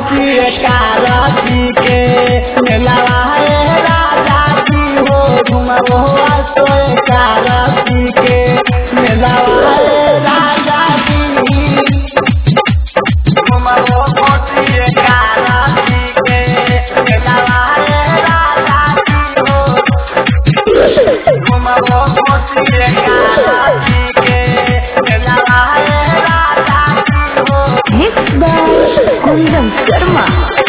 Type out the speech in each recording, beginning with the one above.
घोसिए कारती के मेलावा है राजा जी हो घुमबो सोए कारती के मेलावा है राजा जी घुमबो घोसिए कारती के मेलावा है राजा जी हो घुमबो घोसिए कारती के मेलावा है राजा जी हो Mixed by Kundan Sharma.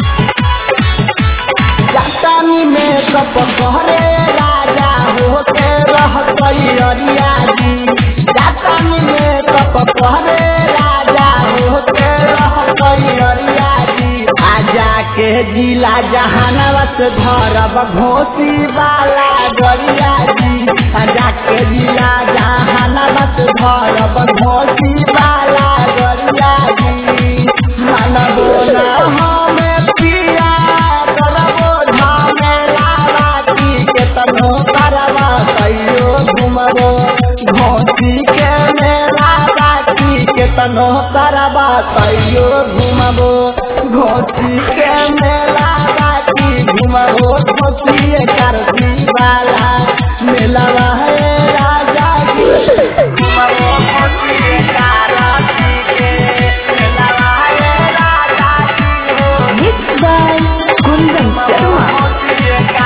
जातानी में कप कहरे राजा होते रह अरिया जी जातानी में कप कहरे राजा होते रह अरिया जी आजा के जिला जहानावत धरब घोसी वाला गरिया जी आजा के जिला जहानावत धरब घोसी वाला गरिया जी मानबो ना हमें पिया करबो झमेला राती के तनो करबा कहियो घुमबो घोसी के मेला राती के तनो करबा कहियो घुमबो घोसी के मेला राती घुमबो घोसी करती वाला मेलावा है राजा जी घुमबो घोसी करती के मेलावा है राजा जी हो Mixed by Kundan Sharma.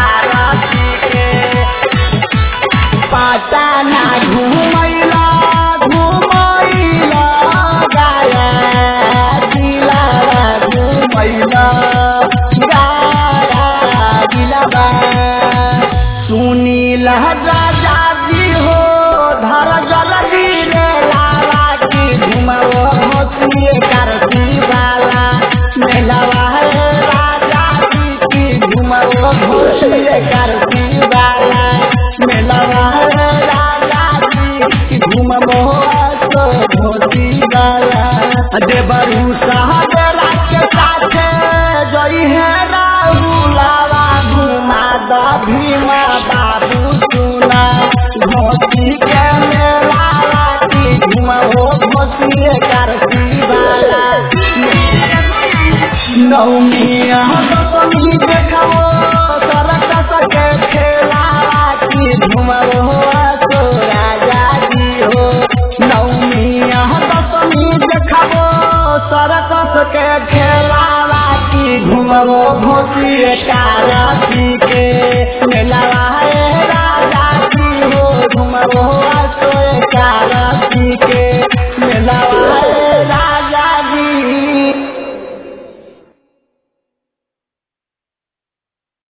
पाटाना घुमैला घुमैला गाया दिलावा घुमैला गाया दिलावा सुनील राजा जी हो धर जल्दी रे लाला की घुमाओ होतिए करती वाला मेलावा है राजा जी की घुमाओ होतिए करती वाला मेलावा है राजा जी की घुमाओ तो होती वाला देवरू सहजरा के साथे जई है राहुलावा घुमा द भीमा बाबू सुना घोसी के मेला राती घुमाओ घोसी करती वाला नौमिया दसमी देख